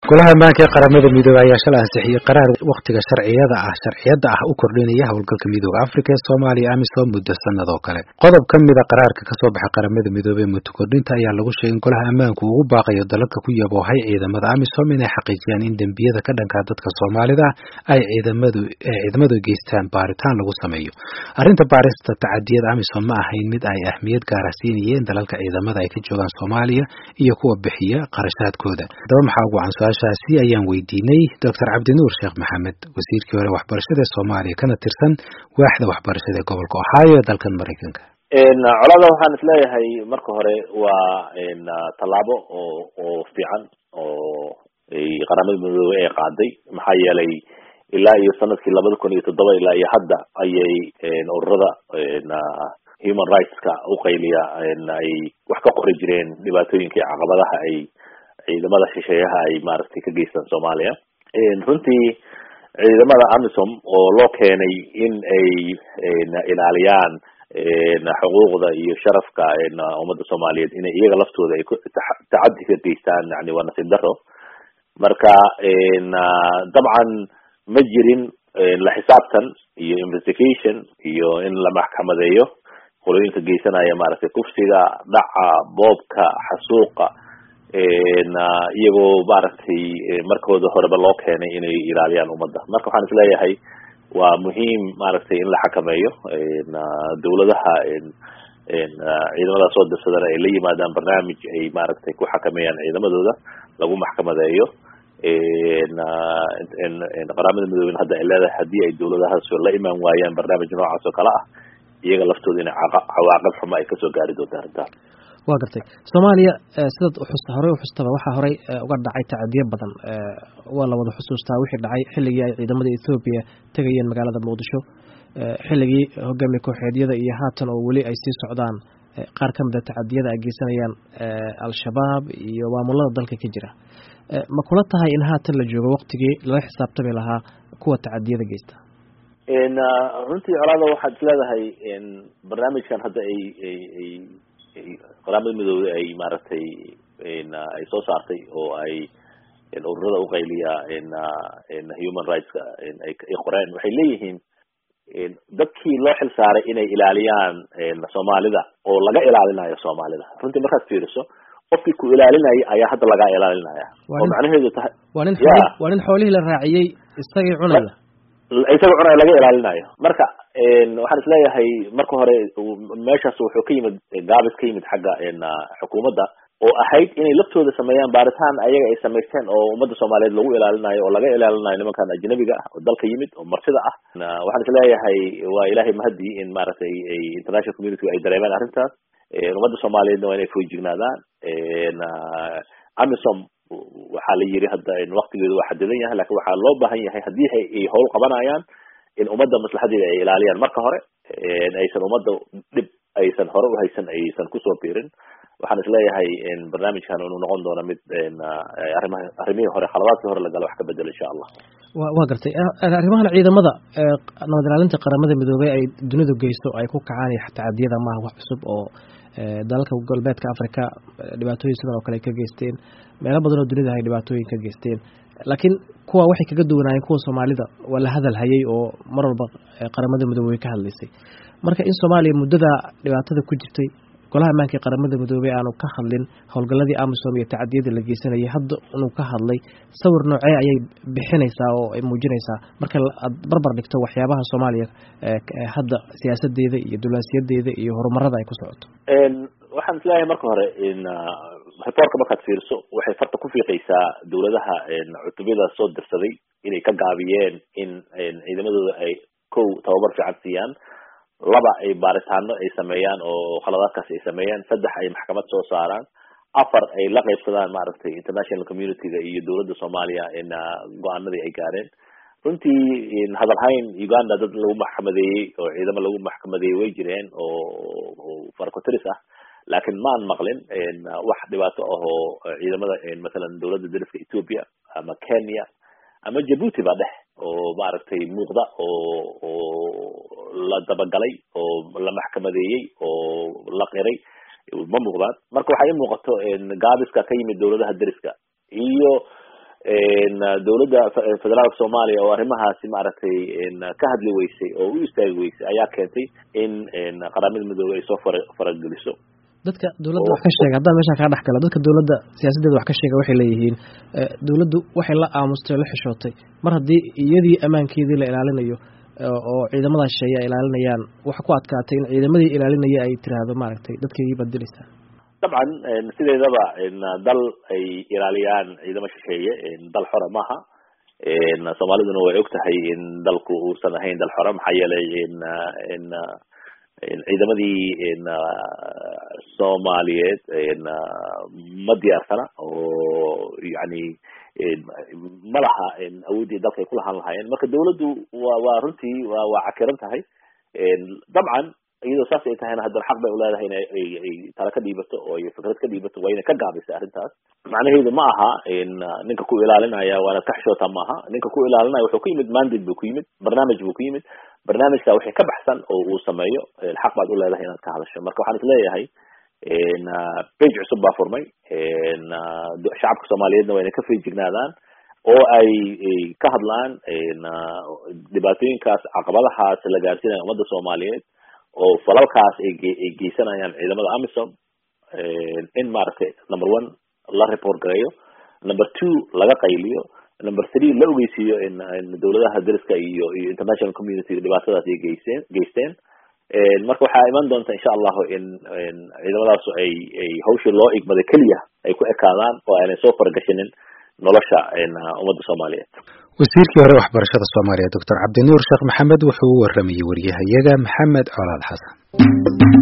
golaha ammaanka ee qaramada midoobey ayaa shalay ansixiyey qaraar wakhtiga sharciyada ah sharciyada ah u kordhinaya howlgalka midooda afrika ee soomaaliya amisom muddo sanad oo kale qodob ka mida qaraarka kasoo baxay qaramada midoobey ee muddo kordhinta ayaa lagu sheegay in golaha ammaanku ugu baaqayo dalalka ku yaboohay ciidamada amisom inay xaqiijiyaan in dembiyada ka dhankaa dadka soomaalida ah ay ciidamadu ciidamadu geystaan baaritaan lagu sameeyo arrinta baarista tacadiyada amisom ma ahayn mid ay ahmiyad gaara siinayeen dalalka ciidamada ay ka joogaan soomaaliya iyo kuwa bixiya qarashaadkooda haddaba maxaa ugu can su-aashaasi ayaan weydiinay doctor cabdinuur sheekh maxamed wasiirkii hore waxbarashada ee soomaaliya kana tirsan waaxda waxbarashada ee gobolka ohio ee dalkan maraykanka colada waxaan isleeyahay marka hore waa tallaabo oo oo fiican oo qaramada midoobey ay qaaday maxaa yeelay ilaa iyo sanadkii labada kun iyo toddoba ilaa iyo hadda ayay ururada human rightska uqayliya ay wax ka qori jireen dhibaatooyinka iyo caqabadaha ay ciidamada shisheeyaha ay maaragtay ka geystaan soomaaliya runtii ciidamada amisom oo loo keenay in ay ilaaliyaan xuquuqda iyo sharafka ummadda soomaaliyeed inay iyaga laftooda ay tacadi ka geystaan yani waa nasiib daro marka dabcan ma jirin la xisaabtan iyo investigation iyo in la maxkamadeeyo qolooyinka geysanaya maaragtay kufsiga dhaca boobka xasuuqa iyagoo maaragtay markooda horeba loo keenay inay ilaaliyaan ummadda marka waxaan isleeyahay waa muhiim maaragtay in la xakameeyo dawladaha ciidamada soo dirsadana ay la yimaadaan barnaamij ay maaragtay ku xakameeyaan ciidamadooda lagu maxkamadeeyo qaramada midoobeyna hadda ay leedahay haddii ay dawladahaas la imaan waayaan barnaamij noocaas oo kale ah iyaga laftooda inay cawaaqib xumo ay kasoo gaari doonta arrintaas waa gartay soomaaliya sidaad uxusta horey uxustaba waxaa horey uga dhacay tacadiyo badan waa la wada xusuustaa wixii dhacay xilligii ay ciidamada ethoobiya tegayeen magaalada muqdisho xilligii hogaamiye kooxeedyada iyo haatan oo weli ay sii socdaan qaar ka mida tacadiyada ay geysanayaan al-shabaab iyo maamulada dalka ka jira ma kula tahay in haatan la joogo waktigii lala xisaabtami lahaa kuwa tacadiyada geysta runtii colaada waxaad isleedahay barnaamijkan hadda ay ay ay qaramada midoobey ay maaragtay ay soo saartay oo ay ururada uqayliya human rightska ay qoreen waxay leeyihiin dadkii loo xil saaray inay ilaaliyaan soomaalida oo laga ilaalinayo soomaalida runtii markaad fiiriso qofkii ku ilaalinaya ayaa hadda lagaa ilaalinaya oo macnaheedu tahay waa nin waa nin xoolihii la raaciyey isagii cunaya isaga cunaya laga ilaalinayo marka waxaan isleeyahay marka hore meeshaas wuxuu ka yimid gaabis ka yimid xagga xukuumadda oo ahayd inay laftooda sameeyaan baaritaan ayaga ay samaysteen oo ummadda soomaaliyeed lagu ilaalinayo oo laga ilaalinayo nimankan ajnabiga ah oo dalka yimid oo martida ah waxaan isleeyahay waa ilaahay mahadii in maaragtay ay international community ay dareemeen arrintaas ummadda soomaaliyeedna waa inay foojignaadaan amisom waxaa la yiri hadda waktigeedu waa xadidan yahay lakin waxaa loo baahan yahay haddii ay howl qabanayaan in ummadda maslaxadeeda ay ilaaliyaan marka hore aysan ummadda dhib aysan hore uhaysan aysan kusoo biirin waxaan isleeyahay barnaamijkan inuu noqon doono mid arrimaha arrimihii hore khaladaadkii hore lagala wax ka bedelo insha allah wa waa gartay arrimahan ciidamada nabad ilaalinta qaramada midoobey ay dunidu geysto ay ku kacaan iyo tacadiyada maaha wax cusub oo dalalka galbeedka africa dhibaatooyin sidan oo kale ay ka geysteen meelo badan oo dunida ay dhibaatooyin ka geysteen laakiin kuwa waxay kaga duwanaayeen kuwa soomaalida waa la hadal hayay oo mar walba qaramada midoobey ka hadlaysay marka in soomaaliya muddada dhibaatada ku jirtay golaha ammaanka ee qaramada midoobey aanu ka hadlin howlgaladii amisom iyo tacadiyadii la geysanayay hadda inuu ka hadlay sawir noocee ayay bixinaysaa oo ay muujinaysaa marka aad barbar dhigto waxyaabaha soomaaliya hadda siyaasadeeda iyo dulaasiyadeeda iyo horumarada ay ku socoto waxaan isleeyahay marka hore reportka markaad fiiriso waxay farta ku fiiqaysaa dawladaha cutubada soo dirsaday inay ka gaabiyeen in ciidamadooda ay kow tababar fiican siiyaan laba ay baaritaano ay sameeyaan oo khaladaadkaasi ay sameeyaan saddex ay maxkamad soo saaraan afar ay la qaybsadaan maaragtay international communityga iyo dawladda soomaaliya go-aanadii ay gaareen runtii hadalhayn uganda dad lagu maxkamadeeyey oo ciidamo lagu maxkamadeeyey way jireen oo farcoteris ah laakiin maan maqlin wax dhibaato ah oo ciidamada masalan dawladda dariska ethiopia ama kenya ama jabuuti ba dheh oo maaragtay muuqda oo oo la dabagalay oo la maxkamadeeyey oo la qiray ma muuqdaan marka waxaa ii muuqato gaabiska ka yimid dawladaha deriska iyo dowladda federaalka soomaaliya oo arrimahaasi maaragtay ka hadli weysay oo u istaagi weysay ayaa keentay in qaramada midoobey ay soo fara farageliso dadka dowladda wax ka sheega haddaan meeshaan kaa dhex gala dadka dowladda siyaasaddeeda wax ka sheega waxay leeyihiin dowladdu waxay la aamustay oo la xishootay mar haddii iyadii ammaankeedii la ilaalinayo oo ciidamada shisheeye ay ilaalinayaan waxa ku adkaatay in ciidamadii ilaalinaya ay tiraahdo maaragtay dadkeygii baad dilaysaa dabcan sideedaba dal ay ilaaliyaan ciidamo shisheeye dal xora maaha soomaaliduna way og tahay in dalku uusan ahayn dal xora maxaa yeelay ciidamadii soomaaliyeed ma diyaarsana oo yani ma laha awooddii dalka ay ku lahaan lahaayeen marka dawladdu wa waa runtii wa waa cakiran tahay dabcan iyadoo saas ay tahayna haddana xaq bay uleedahay in ay tala ka dhiibato oo ay fikrad ka dhiibato waa inay ka gaabisay arrintaas macnaheedu ma aha ninka ku ilaalinaya waanaad ka xishootaa maaha ninka ku ilaalinaya wuxuu ku yimid mandate buu ku yimid barnaamij buu ku yimid barnaamijka wixii ka baxsan oo uu sameeyo xaq baad uleedahay inaad ka hadasho marka waxaan isleeyahay page cusub baa furmay shacabka soomaaliyeedna waa inay ka feejignaadaan oo ay ka hadlaan dhibaatooyinkaas caqabadahaas la gaarsiinaya ummadda soomaaliyeed oo falalkaas ay ay geysanayaan ciidamada amisom in maaragtay number one la report gareeyo number two laga qayliyo number three la ogeysiiyo in dowladaha dariska iyo iyo international community dhibaatadaas ay geysteen geysteen marka waxaa iman doonta insha allahu in ciidamadaas ay ay hawshii loo igmaday keliya ay ku ekaadaan oo aanay soo fargashinin nolosha ummadda soomaaliyeed wasiirkii hore waxbarashada soomaaliya doctor cabdinuur sheekh maxamed wuxuu u waramayey wariyahayaga maxamed colaad xasan